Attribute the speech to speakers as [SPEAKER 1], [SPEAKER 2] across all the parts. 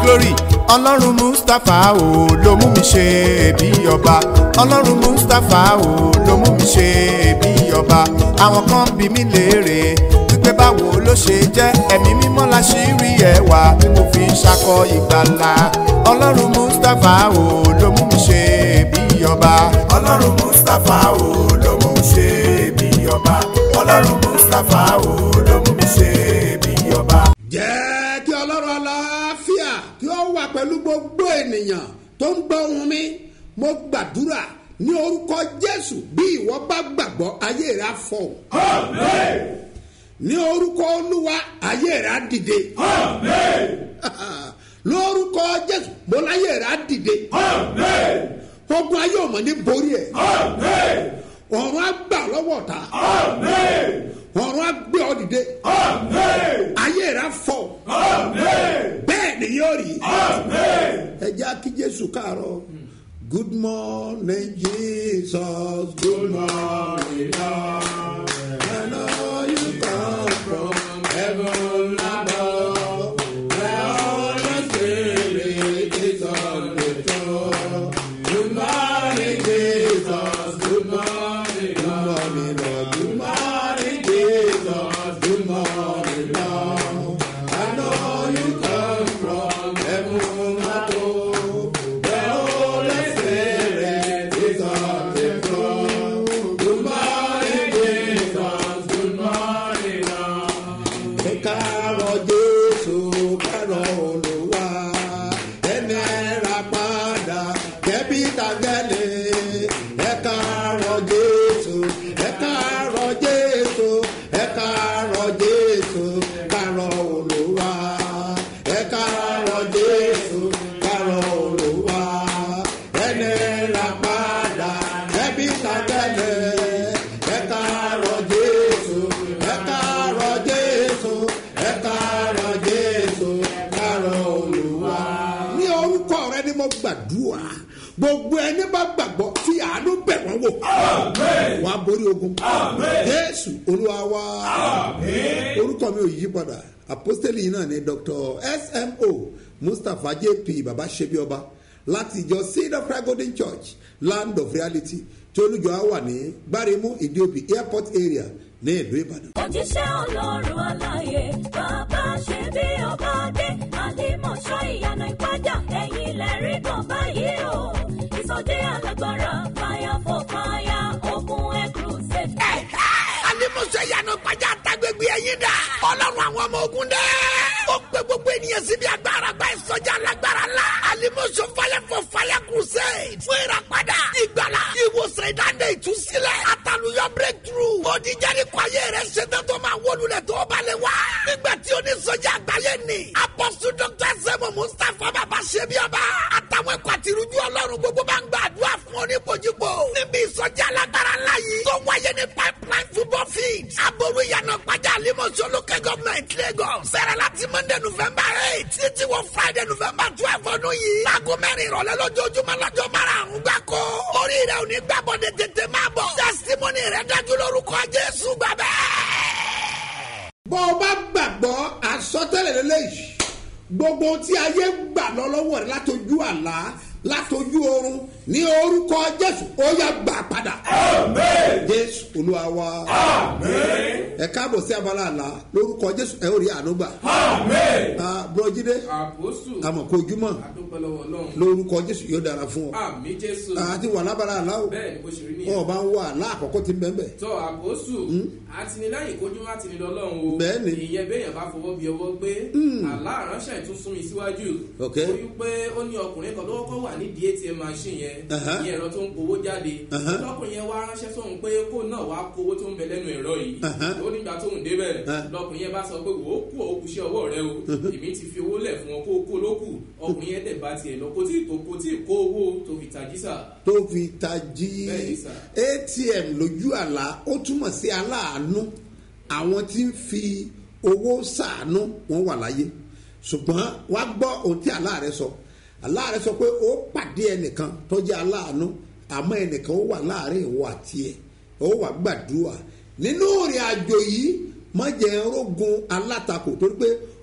[SPEAKER 1] glory ọlọ́run mustapha o ló mú mi ṣe bí ọba ọlọ́run mustapha o ló mú mi ṣe bí ọba àwọn kan bí mi léèrè wípé báwo ló ṣe jẹ́ ẹ̀mí mímọ́ la ṣì rí ẹwà tí mo fi ń ṣakọ ìgbàlà ọlọ́run mustapha o ló mú mi ṣe bí ọba ọlọ́run mustapha o ló mú mi ṣe bí ọba ọlọ́run mustapha o ló mú mi ṣe bí ọba.
[SPEAKER 2] jẹ́ kí ọlọ́run aláfíà kí ó wà pẹ̀lú gbogbo ènìyàn tó ń gbọ́ ohùn mi mo gbàdúrà ní orúkọ jésù bí ìwọ bá gbàgbọ́ ayé rẹ á fọ́ ní orúkọ olúwa ayé rẹ á dìde lórúkọ jésù mo láyé rẹ á dìde ogun ayé ọmọ ní borí ẹ ọ̀run á gbà lọ́wọ́ ta ọ̀run á gbé ọ dìde ayé rẹ á fọ́ bẹ́ẹ̀ ni yóò rí ẹ jẹ́ kí jésù káàárọ̀ good morning jesus good morning lord i know you come from heaven above where all the spirit is on the throne good morning jesus good morning good morning lord good morning jesus good morning lord i know you come from heaven above where all the spirit is on the throne good morning jesus good morning lord ẹ káàárọ̀ jésù káàárọ̀ olùwà ẹni ra padà kẹ́bí tàgẹ́lẹ̀ ẹ káàárọ̀ jésù ẹ káàárọ̀ jésù ẹ káàárọ̀ jésù káàárọ̀ olùwà ẹ káàárọ̀ jésù káàárọ̀ olùwà ẹni ra padà kẹ́bí tàgẹ́lẹ̀ ẹ káàárọ̀ jésù ẹ káàárọ̀ jésù ẹ káàárọ̀ jésù káàárọ̀ olùwà. ní orúkọ rẹ ni mo gbàdúrà gbogbo ẹni bá gbàgbọ́ tí àánú bẹ̀ wọ́n wò wà á borí ogun jésù olúwa wá orúkọ mi ò yí padà apostoli yìí náà ni dr smo mustapha jp baba sebi ọba láti ìjọ seed of christ golden church land of reality tí olùjọ á wà ní gbáremú ìdíòbí airport area ní ìlú ìbàdàn.
[SPEAKER 3] òjíṣẹ́ ọlọ́run aláyé bàbá ṣe bí ọba dé àlìmọ̀ṣọ́ ìyànà ìpájà ẹ̀yìn lẹ́rí kan báyìí o ìsọdẹ alágbára fire for fire ogun air crusade.
[SPEAKER 4] alimuso yanu gbajà tagbegbe ẹyin dà ọlọ́run àwọn ọmọ ogun dẹ. ó gbé gbogbo ènìyàn síbi agbára gba ìsọjà alágbára la alimuso fire for fire crusade fún ìràpadà ìgbàlá ìwòsàn ìdáǹdè ìtúsílẹ̀ àtàlùyọ breakthrough òdìjáde kọ ayé rẹ ṣetán tó máa wọlúlẹ̀ tó balẹ̀ wá. nígbà tí onísọjà àgbáyé ni apọ́sù dr sẹ́mu mustapha bàbá ṣẹ́bíọ́ba àtàwọn ẹ̀kọ́ àtirújú ọlọ́run gbogbo bá ń gbàdúrà fún oníkojúgbò níbi ìsọjí alágbára ńlá yìí tó wáyé ní pipeline football field aboru ìyànà pàjá àlímọ̀ṣọ́ local government lagos sẹ́rẹ̀ láti monday november eight títí wọ friday november twelve ọdún yìí láago mẹ́rin ìrọ̀lẹ́ lójoojúmọ́ lọ́jọ́ márùn-ún gbáko orí rẹ̀ ò ní gbàbọ̀dẹ̀ tètè máa bọ̀ testimony rẹ̀ dájú lórúkọ jésù gbàbẹ́
[SPEAKER 2] bọ́ ọ bá gbàgbọ́ àsọtẹ́lẹ̀ lélẹ́yìí gbogbo tí ayé gbà lọ lọ́wọ́ rẹ látojú àlá látojú oorun ní orúkọ jésù ó yá gbà padà. jésù olúwa wa. ẹ káàbọ̀ sí abala àlá lórúkọ jésù ẹ ó rí àánú gbà. Ah, bùrọ̀jídé
[SPEAKER 5] àpòsù
[SPEAKER 2] àmọ̀ kó ojúmọ̀
[SPEAKER 5] àdúpẹ́lọ́wọ́ ọlọ́run
[SPEAKER 2] lórúkọ jésù yóò dára fún ọ.
[SPEAKER 5] àmì jésù
[SPEAKER 2] àti wà lábala àlá o
[SPEAKER 5] bẹ́ẹ̀ ni bó ṣe rí
[SPEAKER 2] wọn ò
[SPEAKER 5] nìyẹn
[SPEAKER 2] bá ń wà àlá àkọ́kọ́ tí ń bẹ́ẹ̀ bẹ́ẹ̀.
[SPEAKER 5] tọ́ àpòsù àtìlẹ́yìn kojú má ti ní lọ́lọ́run o
[SPEAKER 2] Bẹ́ẹ̀ ni.
[SPEAKER 5] ìyẹn béèyàn bá fọwọ́ bí ọwọ́ gbé àlá àránṣẹ́ tún sún mi síwájú
[SPEAKER 2] Ok.
[SPEAKER 5] ó yí pé ó ní ọkùnrin kan lọ́wọ́ kọ́ wà nídìí atm machine yẹn
[SPEAKER 2] Aha.
[SPEAKER 5] ní ẹ̀rọ tó ń powó jáde
[SPEAKER 2] Aha.
[SPEAKER 5] lọ́kùnrin yẹn wá ránṣẹ́ sóhun pé kó náà wá kówó tó ń bẹ lẹ́nu ẹ̀rọ yìí
[SPEAKER 2] Aha.
[SPEAKER 5] ó nígbà tóhun débẹ̀
[SPEAKER 2] Ah.
[SPEAKER 5] lọ́kùnrin yẹn bá sọ pé wò ó kú òkú iṣẹ́ ọwọ́ rẹ o èmi ti fi owó lẹ̀ fún ọ kó o kó lókù ọkùnrin yẹn dẹ̀ bá tiẹ̀ lọ kò tí ì tó kò tí ì kó owó tó fi tají sà
[SPEAKER 2] tó fi tají
[SPEAKER 5] Bẹ́ẹ̀ni sà.
[SPEAKER 2] atm lójú àlá ó túmọ̀ sí aláàánú àwọn tí ń fi owó sàánú wọn wà láyé ṣùgbọ́n wá gbọ́ ohun tí àlá rẹ sọ àlá rẹ sọ pé ó pàdé ẹnìkan tó jẹ́ aláàánú àmọ́ ẹnìkan ó wà láàrin ìwọ àti ẹ̀ ó wà gbàdúrà nínú ìrìn àjò yìí má jẹ́ rógun alátakò torí pé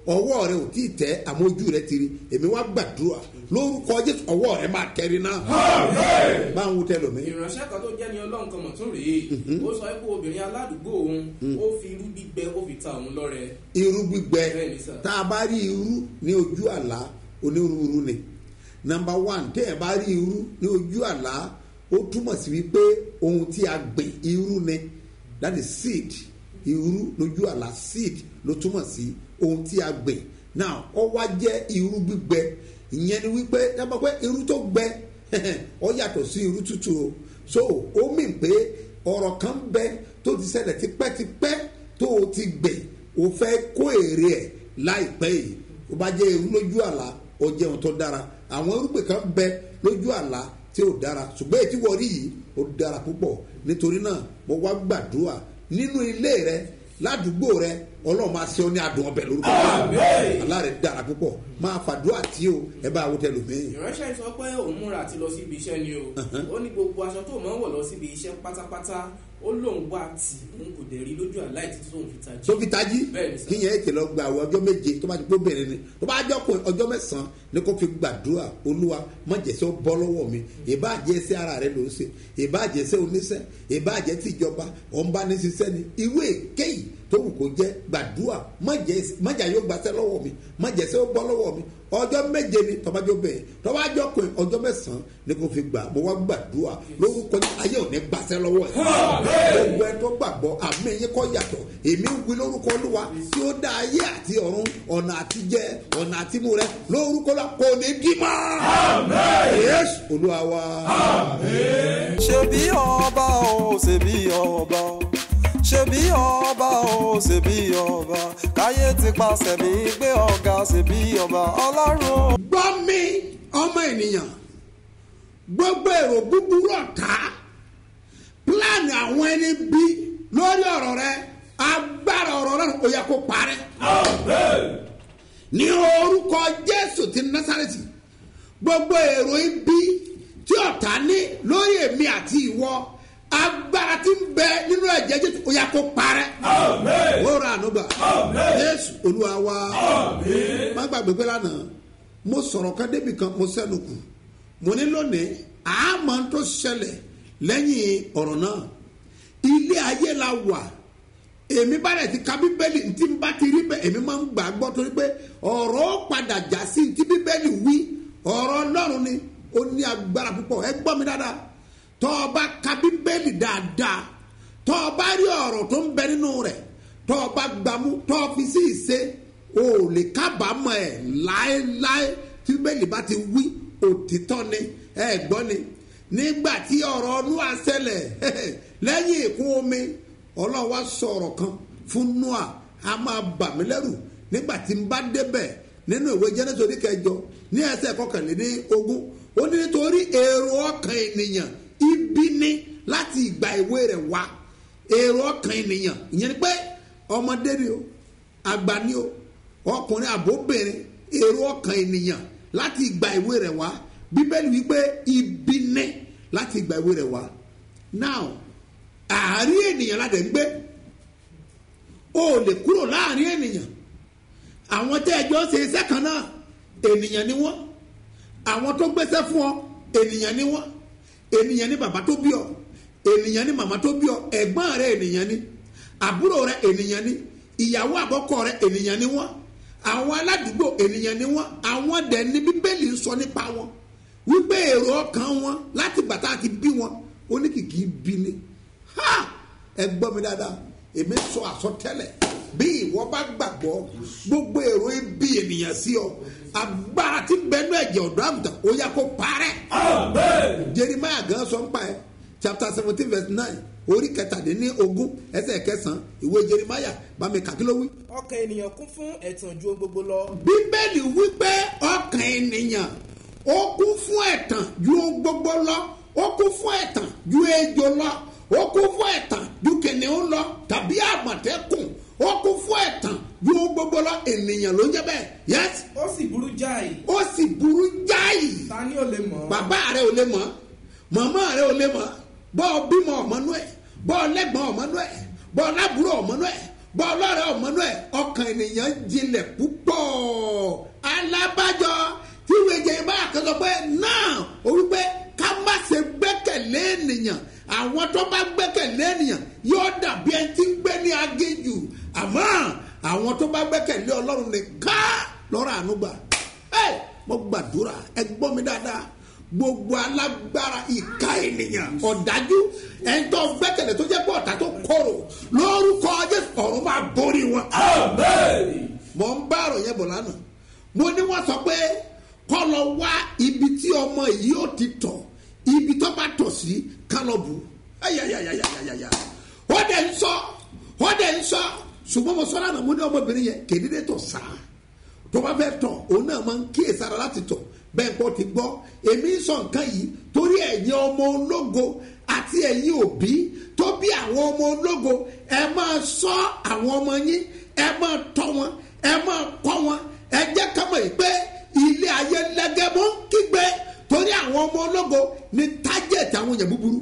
[SPEAKER 2] ọwọ́ rẹ ò tí ì tẹ́ àmọ́ ojú rẹ ti rí èmi wá gbàdúrà lórúkọ jésù ọwọ́ rẹ máa tẹ́rí náà báwo wú tẹ lómi.
[SPEAKER 5] ìránṣẹ́ kan tó jẹ́ ní ọlọ́run kan mọ̀ tún rèé ó sọ pé obìnrin aládùúgbò òun ó fi irú gbígbẹ ó fi ta òun lọ́rẹ.
[SPEAKER 2] irú gbígbẹ
[SPEAKER 5] Bẹ́ẹ̀ni sà.
[SPEAKER 2] tá a bá rí irú ní ojú àlá onírúurú ni number one téèyàn bá rí irú ní ojú àlá ó túmọ̀ sí wípé ohun tí a gbìn irú ni that is seed irú lójú àlá seed ló túmọ̀ sí ohun tí a gbìn now ó wá jẹ́ irú gbígbẹ ìyẹn ni wípé dábàá pé irú tó gbẹ ó yàtọ̀ sí irú tútù o so ó mì pé ọ̀rọ̀ kan bẹ tó ti ṣẹlẹ̀ tipẹ́tipẹ́ tó o ti gbìn o fẹ́ kó èrè ẹ̀ láìpẹ́ yìí o bá jẹ́ irú lójú àlá ó jẹ́ ohun tó dára àwọn irúgbìn kan bẹ lójú àlá tí ó dára ṣùgbọ́n èyí tí wọ́n rí yìí ó dára púpọ̀ nítorí náà mo wá gbàdúrà nínú ilé rẹ ládùúgbò rẹ ọlọ́run máa ṣe ọ ní adùn ọbẹ̀ lórúkọ àlá rẹ dára púpọ̀ máa fàdúrà tí o ẹ bá wo tẹlómìn.
[SPEAKER 5] ìránṣẹ́ yìí sọ pé òun múra àti lọ síbi iṣẹ́ ni o ó ní gbogbo aṣọ tó máa ń wọ̀ lọ síbi iṣẹ́ pátápátá ó lóun wá tì òun kò dẹ̀ rí lójú àlá ìtítí tóun fi tají.
[SPEAKER 2] tó fi tají
[SPEAKER 5] Bẹ́ẹ̀ni sà.
[SPEAKER 2] kí yẹn ètè lọ gba àwọn ọjọ́ méje tó bá ti gbó bẹ̀rẹ̀ ni tó bá jọ́ kún ọjọ́ mẹ́sàn-án ni kò fi gbàdúrà olúwa má jẹ́sẹ́ ó bọ́ lọ́wọ́ mi ìbá jẹ́sẹ́ ara rẹ ló ń ṣe ìbá jẹ́sẹ́ oníṣẹ́ ìbá jẹ́ ti ìjọba ọ̀nba ní ṣiṣẹ́ ni irú èkéyìí tó wù kó jẹ́ gbàdúrà má jẹ́- má jà yóò gbàṣẹ́ lọ́wọ́ mi má jẹ́sẹ́ ó bọ́ lọ́wọ́ mi ọjọ́ méje ni tọ́bajọ́ bẹ́ẹ̀ tọ́bajọ́ kún ọjọ́ mẹ́sàn-án ni kò fi gbà mo wá gbàdúrà lórúkọ ayé ò ní gbàṣẹ́ lọ́wọ́ ẹ̀ gbogbo ẹ tó gbàgbọ́ àmì yín kọ́ yàtọ̀ èmi ń wí lórúkọ olúwa tí ó dá ayé àti ọ̀run ọ̀nà àti jẹ ọ̀nà àti mú rẹ lórúkọ la kò ní dí mọ́. yéésù olúwa wa.
[SPEAKER 6] ṣebí ọba o ṣebí ọba o ṣebí ọba o ṣebí ọba káyé ti pàṣẹ mi gbé ọ̀gá ṣebí ọba ọlọ́run o.
[SPEAKER 2] gbọ́ mi ọmọ ènìyàn gbogbo èrò búburú ọ̀tá pílánì àwọn ẹni bí lórí ọ̀rọ̀ rẹ agbára ọ̀rọ̀ rẹ ó yẹ kó parẹ́. ní orúkọ jésù ti násàrẹ́tì gbogbo èrò ibi tí ọ̀tá ní lórí èmi àti ìwọ agbára tí ń bẹ nínú ẹ̀jẹ̀ jésù ó yẹ kó parẹ́. ó ra ànúgbà jésù olúwa wa má gbàgbé pé lánàá mo sọ̀rọ̀ kan débi kan mo sẹ́nu kù mo ní lónìí àmọ́ tó ṣẹlẹ̀ lẹ́yìn ọ̀rọ̀ náà ilé ayé la wà èmi bá rẹ̀ ti ka bíbélì tí n bá ti rí bẹ́ẹ̀ èmi máa ń gbà gbọ́ torí pé ọ̀rọ̀ ó padà já sí ti bíbélì wí ọ̀rọ̀ ọlọ́run ni ó ní agbára púpọ̀ ẹ gbọ́ mi dáadáa tọ́ ọ bá ka bíbélì dáadáa tọ́ ọ bá rí ọ̀rọ̀ tó ń bẹ nínú rẹ̀ tọ́ ọ bá gbàmú tọ́ ọ fi sí ìṣe o ò lè kábàámọ̀ ẹ̀ láéláé tí bíbélì bá ti wí òtítọ́ ni ẹ gbọ́ ni nígbà tí ọ̀rọ̀ ọdún àṣẹlẹ̀ lẹ́yìn ìkún omi ọlọ́run wá sọ ọ̀rọ̀ kan fún noah a máa bà mí lẹ́rù nígbà tí n bá débẹ̀ nínú ìwé jẹ́nẹ́sì orí kẹjọ ní ẹsẹ̀ kọkànléní ogún ó ní nítorí èrò ọkàn ènìyàn ibi ní láti ìgbà ìwé rẹ̀ wá èrò ọkàn ènìyàn ìyẹn ni pé ọmọdé ni o àgbà ni o ọkùnrin àbóbìnrin èrò ọkàn ènìyàn láti ìgbà ìwé rẹ̀ wá bíbélì wípé ibi ní láti ìgbà ìwé rẹ̀ wá now àárín ènìyàn la dẹ̀ ń gbé o ò lè kúrò láàrin ènìyàn àwọn tẹ́ ẹjọ́ ṣe iṣẹ́ kan náà ènìyàn ni wọ́n àwọn tó gbéṣẹ́ fún ọ ènìyàn ni wọ́n ènìyàn ni bàbá tó bí ọ ènìyàn ni màmá tó bí ọ ẹ̀gbọ́n rẹ ènìyàn ni àbúrò rẹ ènìyàn ni ìyàwó àbọ́kọ rẹ ènìyàn ni wọ́n àwọn aládùúgbò ènìyàn ni wọ́n àwọn dẹ̀ ní bíbélì ń sọ nípa wọn wípé èrò ọkàn wọn láti bàtà àti bí wọn oníkìkì bí ni ha ẹ gbọ́ mi dáadáa èmi sọ àsọtẹ́lẹ̀ bí ìwọ bá gbàgbọ́ gbogbo èrò ibi ènìyàn sí ọ agbára tí bẹnu ẹ̀jẹ̀ ọ̀dọ́ àgùntàn ó yẹ kó parẹ́. jeremiah gan sọ ń pa ẹ chapter seventeen verse nine orí kẹtàdínní ogún ẹsẹ̀ kẹsàn-án ìwé jeremiah bá mi kàkí ló wí.
[SPEAKER 5] ọkàn ènìyàn kún fún ẹ̀tàn ju ohun gbogbo lọ.
[SPEAKER 2] bíbélì wípé ọkàn ènìyàn ó kún fún ẹ̀tàn ju ohun gbogbo lọ ó kún fún ẹ̀tàn ju ejò lọ ó kún fún ẹ̀tàn ju kìnìún lọ tàbí àmọ̀tẹ́kùn ó kún fún ẹ̀tàn ju ohun gbogbo lọ ènìyàn ló ń jẹ́ bẹ́ẹ̀ yẹ́sì
[SPEAKER 5] ó sì burú jáì
[SPEAKER 2] ó sì burú jáì
[SPEAKER 5] ta ni ò lè mọ̀ ọ́.
[SPEAKER 2] bàbá rẹ ò lè mọ̀ màmá rẹ ò lè mọ̀ bọ́ ọ bímọ ọ̀mọ́nú ẹ̀ bọ́ ọ lẹ́gbọ̀n ọ̀mọ́nú ẹ̀ bọ́ ọ lábúrò ọ̀mọ́nú ẹ̀ bọ́ ọlọ́rẹ̀ ọ̀mọ́nú ẹ̀ ọkàn ènìyàn jinlẹ̀ púpọ̀ alábàjọ tí ìwé jẹ ìbára kan sọ pé náà ó wípé ká má ṣe gbẹ́kẹ̀lé ènìyàn àwọn tó bá gbẹ́kẹ̀lé ènìyàn yóò dàbí ẹni tí ń gbé ní agéjù àmọ́ àwọn tó bá gbẹ́kẹ̀lé ọlọ́run nìkan lọ́rọ̀ ànúgbà ẹ mo gbàdúrà ẹ gbọ́ mi dáadáa gbogbo alágbára ìka ènìyàn ọ̀dájú ẹni tó gbẹ́kẹ̀lé tó jẹ́ pé ọ̀tá tó kọ̀rọ̀ lórúkọ jésù ọ̀run máa borí wọn. mo ń bá ọ̀rọ̀ yẹn bọ̀ lánàá mo ní wọ́n sọ pé kọ́ lọ wá ibi tí ọmọ yìí ó ti tọ̀ ibi tó bá tọ̀ sí kálọ̀bù ayayayayayaya ó dẹ̀ ń sọ ó dẹ̀ ń sọ ṣùgbọ́n mo sọ lánàá mo ní ọmọbìnrin yẹn kéde tọ̀ sáà tó bá fẹ́ tọ̀ òun náà máa ń kíyè sára láti tọ̀ bẹ́ẹ̀ kọ́ ti gbọ́ èmi ń sọ nǹkan yìí torí ẹ̀yin ọmọ ológo àti ẹ̀yin òbí tó bí àwọn ọmọ ológo ẹ máa sọ àwọn ọmọ yín ẹ máa tọ́ wọn ẹ máa kọ́ wọn ẹ jẹ́ ká mọ̀ yìí pé ilé ayé lẹ́gẹ̀mọ́ ń kígbe torí àwọn ọmọ ológo ní tájẹ̀tì àwọn èèyàn búburú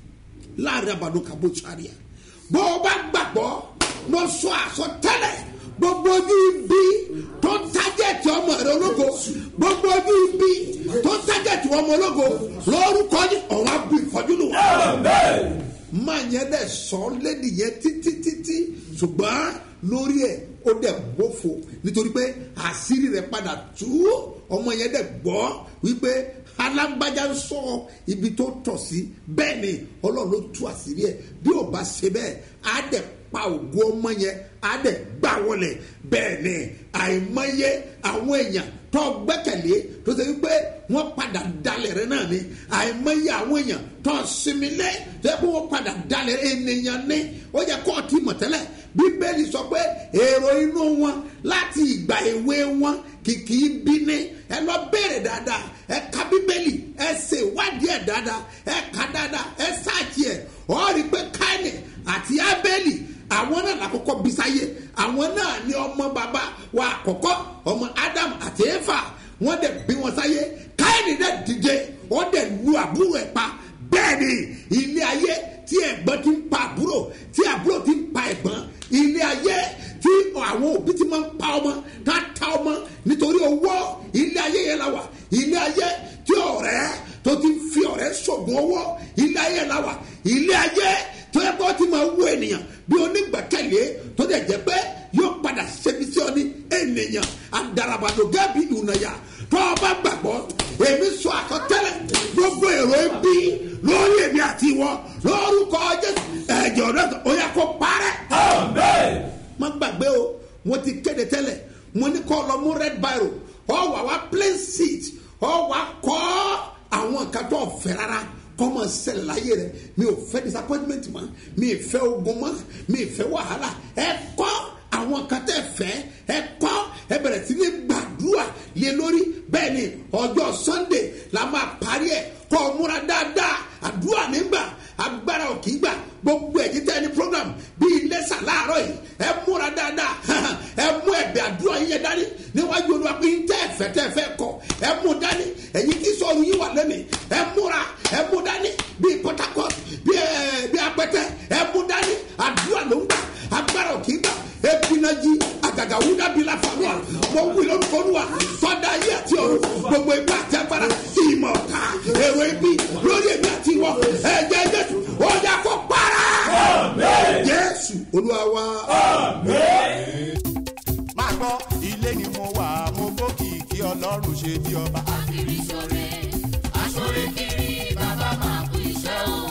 [SPEAKER 2] láàrin àbàdo kàbó sáré bó o bá gbàgbọ́ lọ sọ àsọtẹ́lẹ̀ gbogbo ojú ibi tó ń tájẹ̀tì ọmọ rẹ ológo gbogbo ojú ibi tó ń tájẹ̀tì ọmọ ológo lórúkọ ní ọ̀rọ̀ abu ìfọ́jú lò wá. máa yẹn dẹ̀ sọ lédi yẹn títí títí ṣùgbọ́n lórí ẹ̀ ó dẹ̀ bófo nítorí pé àṣírí rẹ̀ padà tú ọmọ yẹn dẹ̀ gbọ́ wípé alágbájá ń sọ ibi tó tọ̀ sí bẹ́ẹ̀ ni ọlọ́run ló tú àṣírí ẹ̀ bí ò bá ṣe bẹ́ẹ̀ á dẹ̀ pa ògo ọmọ yẹn á dẹ̀ gbà wọlé bẹ́ẹ̀ ni àìmọye àwọn èèyàn tó gbẹ́kẹ̀lé tó ṣe wípé wọ́n padà dalẹ̀ rẹ náà ni àìmọye àwọn èèyàn tó sinmi lé tó yẹ kó wọ́n padà dalẹ̀ ènìyàn ní ó yẹ kó ọtí mọ̀tẹ́lẹ̀ bíbélì sọ pé èrò inú wọn láti ìgbà èwe wọn kìkì bí ní ẹ lọ béèrè dáadáa ẹ ka bíbélì ẹ ṣe ìwádìí ẹ dáadáa ẹ ka dáadáa ẹ ṣáàtì ẹ ọ rí i pé káìní àti ábẹ́lì àwọn náà lákòókò bisáyé àwọn náà ní ọmọ bàbá wa àkọ́kọ́ ọmọ ádámù àti éfà wọ́n dẹ̀ bí wọn sáyé káìní dẹ̀ dìde wọ́n dẹ̀ lu àbúrò ẹ̀ pa bẹ́ẹ̀ ni ilé ayé tí ẹ̀gbọ́n ti ń pa àbúrò tí àbúrò ti ń pa ẹ̀gbọ́n ilé ayé tí àwọn òbí ti máa ń pa ọmọ tá a ta ọmọ nítorí owó ilé ayé yẹn la wà ilé ayé tí ọ̀rẹ́ tó ti fi ọ̀rẹ́ sọ̀gùn owó ilé ayé la wà ilé ayé tó yẹ kó ti máa wú ènìyàn bí onígbàkẹ̀lé tó dẹ̀ jẹ́ pé yóò padà ṣẹbi sí ọ ní ènìyàn àdàràbàdò gábí ìhùnàyà tó o bá gbàgbọ́ èmi sọ àkọtẹ́lẹ̀ gbogbo èrò ẹbí lórí èmi àti ìwọ lórúkọ jésù ẹ̀jẹ̀ ọ̀dọ́ ó yẹ kó parẹ́. má gbàgbé o mo ti kéde tẹ́lẹ̀ mo ní kọ́ lọ mú red biro ọ wà wá plain seat ọ wà kọ́ àwọn nǹkan tó fẹ́ rárá kọ́mọ ṣẹlẹ̀ láyé rẹ̀ mi ò fẹ́ disappointment mọ́ mi ì fẹ́ ogun mọ́ mi ì fẹ́ wàhálà ẹ kọ́ àwọn kan tẹ́ fẹ́ ẹ kọ́ ẹ bẹ̀rẹ̀ sí ní gbàdúrà lé lórí bẹ́ẹ̀ ni ọjọ́ sunday la máa parí ẹ̀ kọ́ ọ múra dáadáa àdúrà nígbà agbára ò kì í gbà gbogbo ẹ̀jí tẹ́ ní program bíi lẹ́sà láàárọ̀ yìí ẹ múra dáadáa ẹ mú ẹ̀bẹ̀ àdúrà yín yẹn dání níwájú olúwa pé ń tẹ́ ẹ̀fẹ́ tẹ́ ẹ̀fẹ́ kọ ẹ mú dání ẹ̀yin tí sọ̀rọ̀ yín wà lónìí ẹ múra ẹ mú dání bíi port harcourt bíi ẹ bíi apẹtẹ ẹ mú dání àdúrà ló ń gbà agbára ò kì í gbà ebinaji àgàgà wúdà bíi la fàmúà mo wí lórúkọ olúwa sọdá ayé àti ọ̀run gbogbo ìgbà àti agbára ìmọ̀ ọ̀tá èrò ibi lórí èmi àti ìwọ ẹ̀jẹ̀ jésù ó yà kó para jésù olúwa wa.
[SPEAKER 1] máa gbọ́ ilé ni mo wà mo gbókìkí ọlọ́run ṣe bí ọba.
[SPEAKER 7] kiri sore asore kiri bàbá máa kú iṣẹ́ o.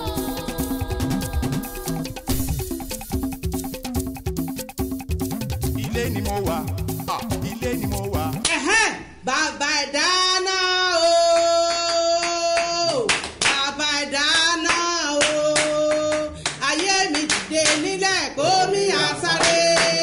[SPEAKER 1] ilé ni mo wà ah, ilé ni mo wà.
[SPEAKER 8] Ẹ̀hẹ́n, bàbá ìdáná o bàbá ìdáná o ayé mi dìde nílẹ̀ kó mi àsáré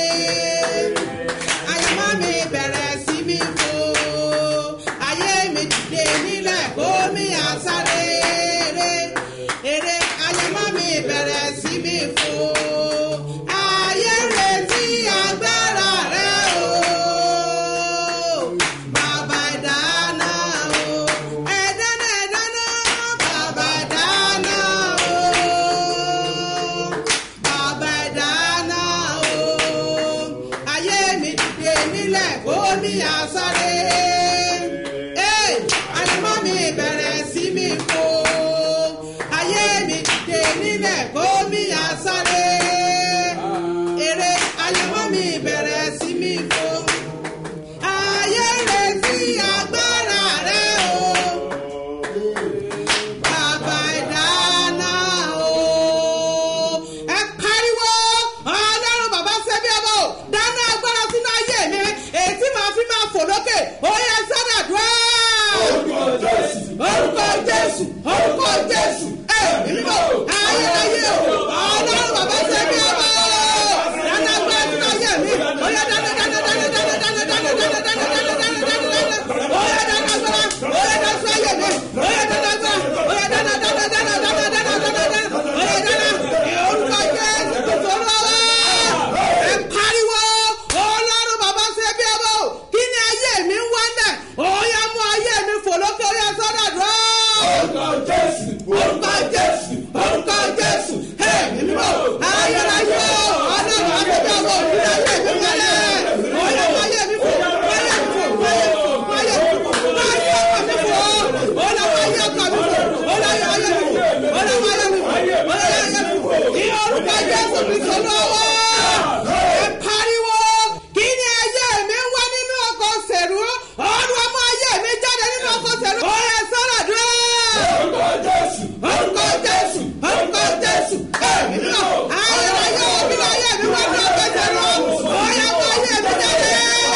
[SPEAKER 8] àyàmọ́ mi bẹ̀rẹ̀ sí mi fò ayé mi dìde nílẹ̀ kó mi àsáré eré àyàmọ́ mi bẹ̀rẹ̀ sí mi fò ayé retí agbára rẹ o bàbá ìdáná mi àsáré. Ee, àyànmọ́ mi bẹ̀rẹ̀ sí mi fò. Ayé mi dìde nílẹ̀ kó mi àsáré. Èrè àyànmọ́ mi bẹ̀rẹ̀ sí mi fò. Ayé retí agbára rẹ̀ o. Bàbá ìdáná o. Ẹ pariwo ọlọ́run bàbá ṣẹ́bí ọmọ o. Dáná agbára sínú ayé mi. Èyí tí màá fi máa fò lókè. Ó yẹ sọ́dà dúró. Orúkọ Jésù. Orúkọ Jésù. Orúkọ Jésù. Ẹ mímọ́ ayérayé o. Ọlọ́run bàbá ṣẹ́bí ọmọ o. Dáná agbára sínú ayé mi. Ó yẹ dáná dáná dáná dáná dáná dáná dáná dáná dáná dáná dáná dáná. Ó yẹ dáná agbára. Ó yẹ dáná sí ayé mi. Ó yẹ dáná agbára. Ó yẹ dáná dáná dáná dáná dáná dáná dáná. Ó yẹ dáná. Orúkọ Jésù kò tó lọ́wọ́. Ẹ pariwo ọlọ́run bàbá ṣe bí ọmọ o. Kí ni ayé mi ń wálẹ̀? Ó yá mú ayé mi fò lókè orí ẹ̀sọ́dà dúró. Orúkọ Jésù. Orúkọ Jésù. Orúkọ Jésù. Ẹ mímọ́ ayérayé o. Ọlọ́run bàbá ṣe bí ọmọ o. Kí ni ayé mi ń wálẹ̀? Ó yá mú ayé mi fò. Mú ayé mi fò. Mú ayé mi fò. Mú ayé mi fò. Mú ayé ọkọ mi fò. Ó lọ mú ayé ọkọ mi fò. Ó lọ yọ ayé mi fò. Ó lọ mú ayé mi fò. Ó lọ yọ ayé mi fò. Ní orúkọ Jésù Kristo lọ́wọ́. Ẹ pariwo. Kí ni ayé mi ń wá nínú ọkọ̀ sẹ̀rú? Ọdún ọmọ ayé mi jáde nínú ọkọ̀ sẹ̀rú. Ó yẹ sọ́dọ̀ dúró. Orúkọ Jésù. Orúkọ Jésù. Orúkọ Jésù. Ẹ̀mí náà. Ayérayé òbí náà ayé mi wá nínú ọkọ̀ sẹ̀rú. Ó yẹ mọ ayé mi jáde.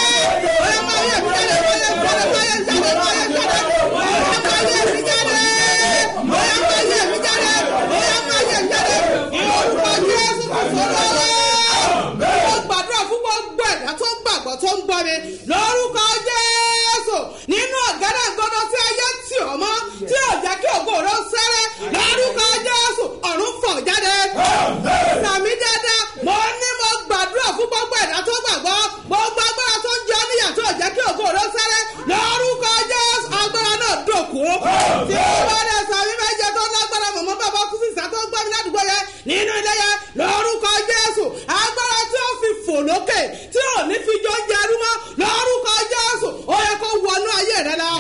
[SPEAKER 8] Ó yẹ mọ ayé mi jáde. Ó yẹ jáde. Ó yẹ jáde. Ó yẹ jáde. Ó yẹ mọ ayé mi jáde. Ó yẹ mọ ayé mi jáde. Ó yẹ mọ ayé mi jáde. Ní orúkọ Jésù kò sọ̀rọ̀ mo gbàdúrà fún gbogbo ẹ̀dá tó ń gbàgbọ́ tó ń gbọ́ mi lórúkọ jésù nínú ọ̀gádà gbọdọ̀ tí ayé tì ọ́ mọ́ tí ò jẹ́ kí ògo rẹ̀ ó sẹ́rẹ́ lórúkọ jésù ọ̀run fọ̀ jáde. sàmì dáadáa mo ní mo gbàdúrà fún gbogbo ẹ̀dá tó gbàgbọ́ gbogbo agbára tó ń jẹ ọ́ níyà tó jẹ́ kí ògo rẹ̀ ó sẹ́rẹ́ lórúkọ jésù agbára náà dòkú. tí ó bá dẹ̀ sàmì méje tó lágbára mọ̀mọ́ bàbá kú sísá tó gbọ́ mi ládùúgbò yẹn nínú ilé yẹn lórúkọ jésù agbára tí ó fi fò lókè tí ò ní fi jọ jẹ ẹrú mọ́ lórúkọ jésù ó yẹ kó wọnú ayé rẹ lọ.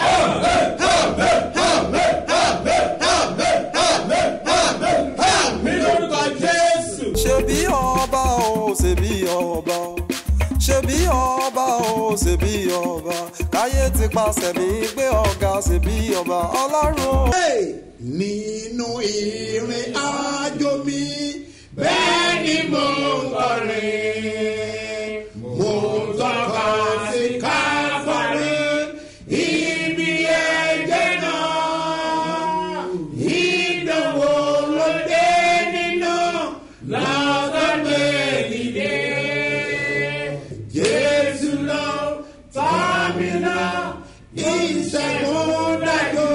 [SPEAKER 6] ṣebí ọba o ṣebí ọba o ṣebí ọba o ṣebí ọba káyé ti pàṣẹ mi gbé ọ̀gá ṣebí ọba ọlọ́run o.
[SPEAKER 2] Hey! nínú ìrìn àjò mi bẹ́ẹ̀ ni mo ń kọrin mo ń tọ́ka sí káfárí ibi ẹ̀jẹ̀ náà ìdánwò ló dé nínú lọ́gọ́gbé dìde jésù lọ tàmínà ìṣẹ́gun dájú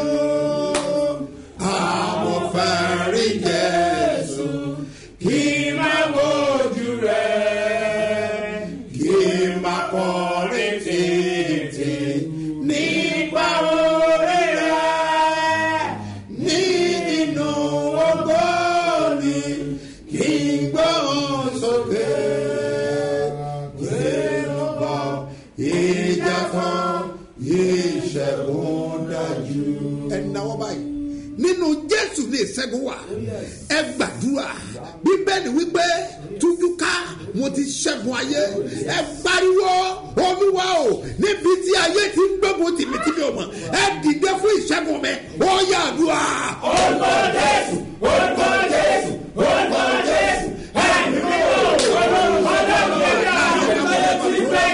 [SPEAKER 2] àwọn fẹ́rí jésù kí n má wojú rẹ̀ kí n má kọrin títí nípa orí rẹ̀ ní inú ògo ni kí n gbóhùn sókè kí n bọ̀ ìjà kan ìṣẹ́gun dájú. ẹ náwó báyìí nínú jésù ní ìṣẹ́gun wà ẹ gbàdúrà bíbélì wípé tújúká mo ti ṣẹ́gun ayé ẹ pariwo olúwa o níbi tí ayé ti ń gbógun tìmítìmí o mọ̀ ẹ dìde fún ìṣẹ́gun mi ó yà àdúrà. orúkọ jésù orúkọ jésù orúkọ jésù ẹ̀mí mi ò ọlọ́run ọlọ́run ẹ̀dá ọlọ́run ti fẹ́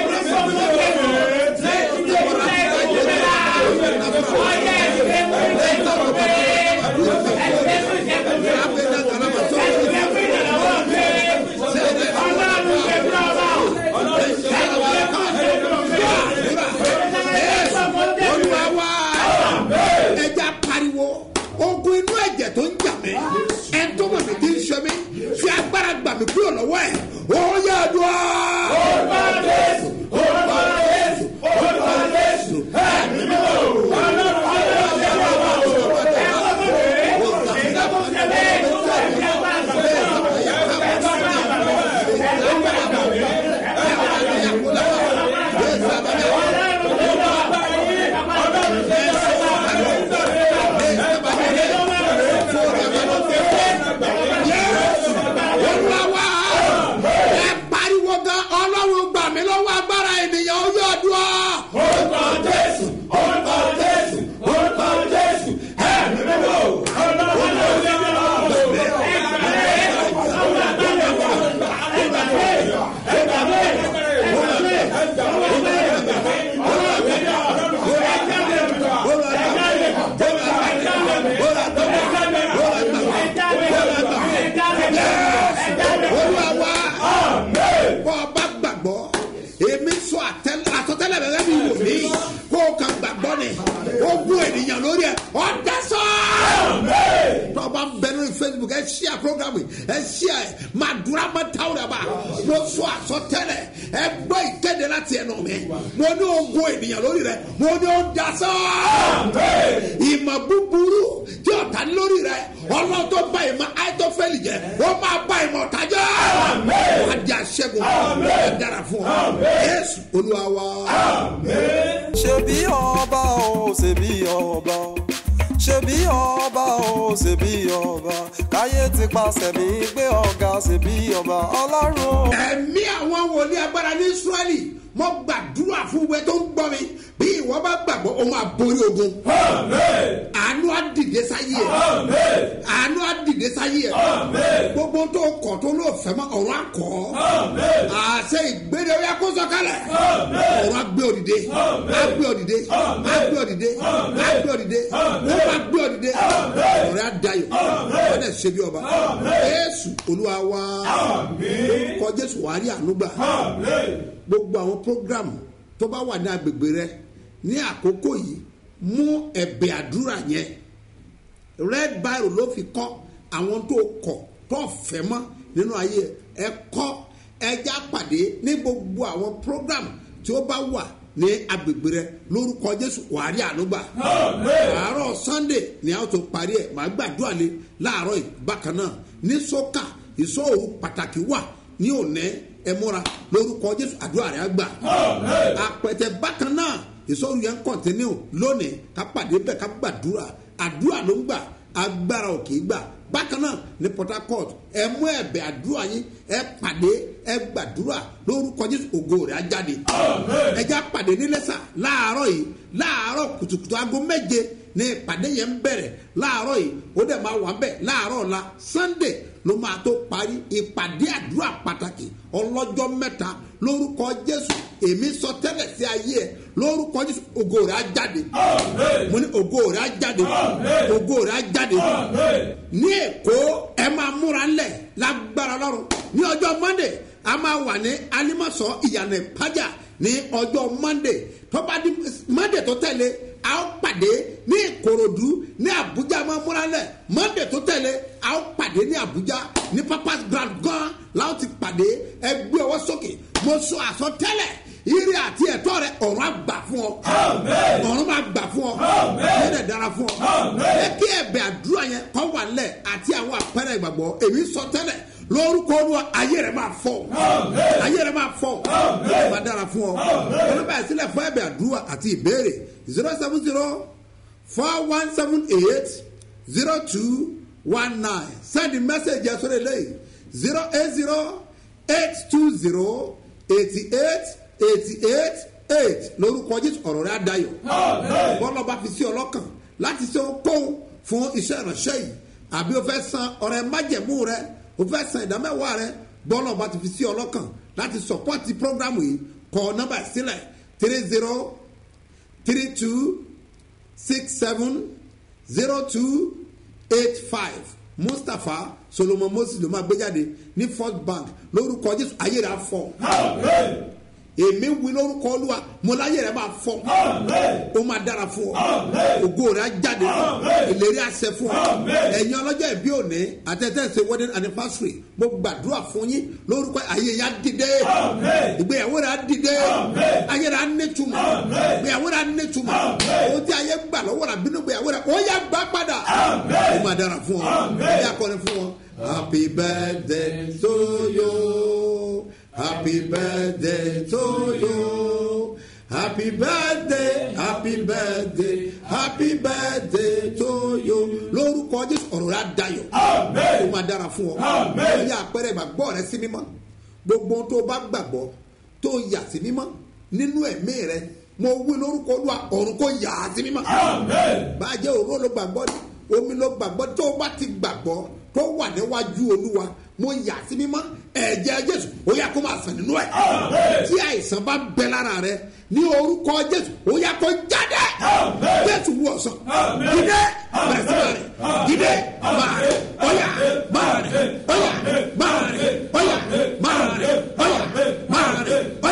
[SPEAKER 2] olúwa wá ẹja pariwo ogun inú ẹ̀jẹ̀ tó ń jà mí ẹ̀ tó mọ̀ mí tí ń ṣe mí fi agbára gbà mí kúrò lọ́wọ́ ẹ̀ ó yà dùn. orúkọ jésù orúkọ jésù orúkọ jésù ẹ̀mí mi ò ọlọ́run ọlọ́run ẹ̀rọ wà ó. gbàgbọ́ èmi sọ àtẹ- àsọtẹ́lẹ̀ bẹ̀rẹ̀ mi wò mí kó o kàn gbàgbọ́ ni ó gún ènìyàn lórí ẹ̀ ọ̀dà sọ. tọ́ba ń bẹ lórí facebook ẹ ṣí à program yìí ẹ ṣí à ẹ máa dúró àmọ́ táwọn ẹ̀ bá mo sọ àsọtẹ́lẹ̀ ẹ gbọ́ ìkéde láti ẹnu mi mo ní o gún ènìyàn lórí rẹ mo ní o dà sọ. ìmọ̀ búburú tí ọ̀tá ní lórí rẹ ọlọ́run tó bá ìmọ̀ àìtọ́fẹ́lì jẹ ó máa bá ìmọ̀ ọ̀tá jẹ́ wàá di àṣẹ́gun ẹ dára fún ọ yéésù olúwa wa.
[SPEAKER 6] ṣebí ọba o ṣebí ọba o ṣebí ọba o ṣebí ọba káyé ti pàṣẹ mi gbé ọ̀gá ṣebí ọba ọlọ́run o.
[SPEAKER 2] ẹ̀mí àwọn wòlíì agbára ní israẹli mo gbàdúrà fún wẹ tó ń gbọ́ mi bí ìwọ bá gbàgbọ́ òun àborí ogun àánú àdìdé sáyé ẹ̀ àánú àdìdé sáyé ẹ̀ gbogbo tó kọ̀ tó ló fẹ́ mọ́ ọ̀run àkọ́ àṣẹ ìgbéde ó yẹ kó sọ̀kalẹ̀ ọ̀run àgbé òdìdé àgbé òdìdé àgbé òdìdé àgbé òdìdé ó máa gbé òdìdé ọ̀rẹ́ àdayọ̀ ọ̀rẹ́ ṣe bí ọba jésù olúwa wa orúkọ jésù wàá rí àánú gbà gbogbo àwọn programu tó bá wà ní agbègbè rẹ ní àkókò yìí mú ẹ̀bẹ̀ àdúrà yẹn red biro ló fi kọ́ àwọn tó kọ̀ tó fẹ́ mọ́ nínú ayé ẹ kọ́ ẹja pàdé ní gbogbo àwọn program tí ó bá wà ní agbègbè rẹ lórúkọ jésù wàárí ànúgbà àárọ̀ sunday ni a ó tó parí ẹ̀ máa gbàdúrà lé láàárọ̀ yìí bákan náà ní sọ́kà ìsọ̀rọ̀ pàtàkì wà ní òní ẹ múra lórúkọ jésù àdúrà rẹ á gbà àpẹtẹ bákan náà ìsọ̀rọ̀ yẹn ń kọ̀ntínú lónìí ká pàdé bẹ́ẹ̀ ká gbàdúrà àdúrà ló ń gbà agbára ò kì í gbà bákan náà ní port harcourt ẹ mú ẹbẹ àdúrà yín ẹ pàdé ẹ gbàdúrà lórúkọ jésù ògo rẹ á jáde ẹ já pàdé nílẹsà láàárọ yìí láàárọ kùtùkùtù aago méje ní ìpàdé yẹn ń bẹ̀rẹ̀ láàárọ̀ yìí ó dẹ̀ máa wà ń bẹ̀ láàárọ̀ ọ̀la sunday ló máa tó parí ìpàdé àdúrà pàtàkì ọlọ́jọ́ mẹ́ta lórúkọ jésù èmi sọ tẹ́lẹ̀ sí ayé ẹ̀ lórúkọ jésù ògo rẹ̀ á jáde mo ní ògo rẹ̀ á jáde ògo rẹ̀ á jáde ní èkó ẹ máa múra ńlẹ̀ lágbára lọ́rùn ní ọjọ́ monday a máa wà ní alimọ̀sọ ìyànà ìpájà ní ọjọ́ monday tọ́ba di monday tó tẹ̀lé a ó pàdé ní ìkòròdú ní abuja máa múra lẹ̀ monday tó tẹ̀lé a ó pàdé ní abuja ní papas grand gan láwọn ti pàdé ẹgbẹ́ ọwọ́ sókè mo sọ àsọtẹ́lẹ̀ ire àti ẹ̀tọ́ rẹ ọ̀run àgbà fún ọ ọ̀run máa gbà fún ọ yẹ́nẹ̀ dára fún ọ ẹ kí ẹ̀bẹ̀ àdúrà yẹn kọ́ wà lẹ̀ àti àwọn àpẹẹrẹ ìgbàgbọ́ èmi sọ tẹ́lẹ̀ lórúkọ olúwa ayé rẹ máa fọ ayé rẹ máa fọ ẹ máa dára fún ọ olùbá ìsílẹ̀ fún ẹ̀bẹ̀ àdúrà àti ìbéèrè zero seven zero four one seven eight zero two one nine send the message yẹn sórí eléyìí zero eight zero eight two zero eighty eight eighty eight eight lórúkọ jésù ọ̀rọ̀ rẹ̀ adayọ̀ bọ́lá bá fi sí ọlọ́kàn láti ṣe ohunkóhun fún iṣẹ́ ìránṣẹ́ yìí àbí o fẹ́ san ọ̀rẹ́ májẹ̀mú rẹ o fẹ́ san ìdámẹ́wàá rẹ bọ́lá bá ti fi sí ọlọ́kàn láti sọ̀pọ́tì prógrámù yìí kọ nọ́mbà sílẹ̀ three zero three two six seven zero two eight five mustapha solomon moses ló máa gbé jáde ní first bank lórúkọ jésù ayé rẹ á fọ èmi wí lórúkọ olúwa mo láyé rẹ máa fọ ó máa dára fún ọ ògo rẹ á jáde ìlérí àṣẹ fún ọ ẹ̀yin ọlọ́jọ́ ìbí òní àtẹ̀tẹ̀sẹ̀ wedding anniversary mo gbàdúrà fún yín lórúkọ ayé yá dìde ìgbéyàwó rẹ á dìde ayé rẹ á nítumọ̀ ìgbéyàwó rẹ á nítumọ̀ ohun tí ayé gbà lọ́wọ́ rẹ bínú ìgbéyàwó rẹ ó yá gbà padà ó máa dára fún ọ ó yá kọrin fún ọ happy birthday to you. Happy birthday to you. Happy birthday, happy birthday, happy birthday to you. Lórúkọ Jésù ọ̀rọ̀ rẹ̀ á dayọ̀. Ó máa dára fún ọ. Ó yẹ àpẹẹrẹ ìgbàgbọ́ rẹ sí mímọ́. Gbogbo ohun tó o bá gbàgbọ́ tó o yà sí mímọ́ nínú ẹ̀mí rẹ. Mo wí lórúkọ Olúwa ọ̀run kò yà á sí mímọ́. Bàjẹ́ òró ló gbàgbọ́ ni, omi ló gbàgbọ́ tó o bá ti gbàgbọ́ tó wà níwájú Olúwa mo yà sí mímọ́ ẹ̀jẹ̀ jésù ó yà kó máa sàn nínú ẹ̀ tí àìsàn bá bẹ lára rẹ ní orúkọ jésù ó yà kó jáde jésù wú ọ̀sán dídé bẹ̀rẹ̀ sí máa rẹ̀ dídé máa rẹ̀ ọ̀yà máa rẹ̀ ọ̀yà máa rẹ̀ ọ̀yà máa rẹ̀ ọ̀yà máa rẹ̀ ọ̀yà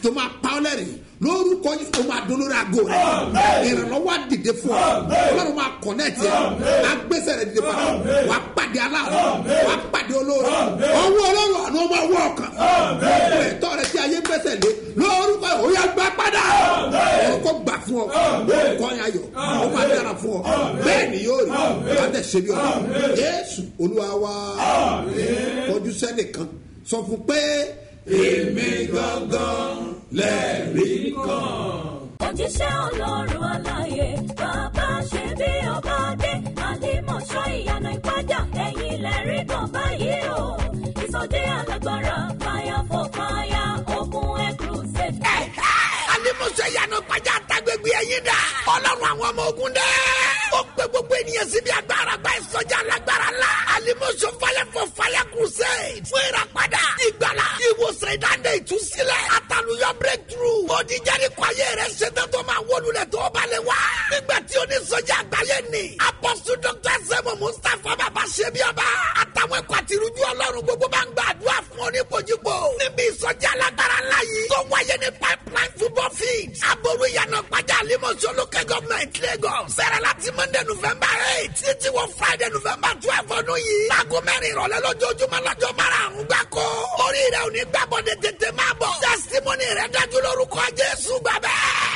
[SPEAKER 2] tó máa pa ọ́ lẹ́rìn lórúkọ yìí ó máa dún lórí aago rẹ ìrànlọ́wọ́ á dìde fún ọ ọlọ́run máa kọ̀nẹ́ẹ̀tì ẹ agbésẹ̀ rẹ dìde padà wà á pàdé aláàrẹ wà á pàdé olóore ọwọ́ ọlọ́run àná ọmọ ọwọ́ ọkàn ọkọ ẹ̀tọ́ rẹ tí ayé gbẹ́sẹ̀ lé lórúkọ yìí ó yá gbà padà orúkọ gbà fún ọ orúkọ yẹn ayọ̀ ó máa dára fún ọ bẹ́ẹ̀ ni yóò rí wà á tẹ̀ ṣe bí ọ jésù olúwa wa kọjú sẹ́nìkan sọ fún pé èmi gangan lẹ́rìí kan.
[SPEAKER 3] òjíṣẹ́ ọlọ́run aláyé bàbá ṣe bí ọba dé àlìmọ̀ṣọ́ ìyanu ìpájà ẹ̀yìn lẹ́rí kan báyìí o ìsọdẹ alágbára fire for fire ogun exclusive.
[SPEAKER 4] alimuso yanu pàjá tagbègbè ẹyin dà ọlọ́run àwọn ọmọ ogun dẹ́. ó pe gbogbo ènìyàn síbi agbára gba ìsọjí alágbára la alimuso fire for fire crusade fún ìràpadà ìgbàlá ìwòsàn ìdáǹdè ìtúsílẹ̀ àtàlùyọ breakthrough òdìjáde kọ ayé rẹ ṣetán tó máa wọlúlẹ̀ tó balẹ̀ wá. nígbà tí onísọjí àgbáyé ni apọ́sù dr sẹ́mu mustapha bàbá ṣẹ́bíọ́ba àtàwọn ẹ̀kọ́ àtirújú ọlọ́run gbogbo bá ń gbàdúrà fún oníbojúbò níbi ìsọjí alágbára ńlá yìí tó wáyé ní pipeline football field aboru ìyànà pàjá àlímọ̀ṣọ́ local government lagos sẹ́rẹ̀ láti monday november eight títí wọ friday november twelve ọdún yìí láago mẹ́rin ìrọ̀lẹ́ lójoojúmọ́ lọ́jọ́ márùn-ún gbáko orí rẹ̀ ò ní gbàbọ̀dẹ̀ tètè máa bọ̀ testimony rẹ̀ dájú lórúkọ jésù gbàbẹ́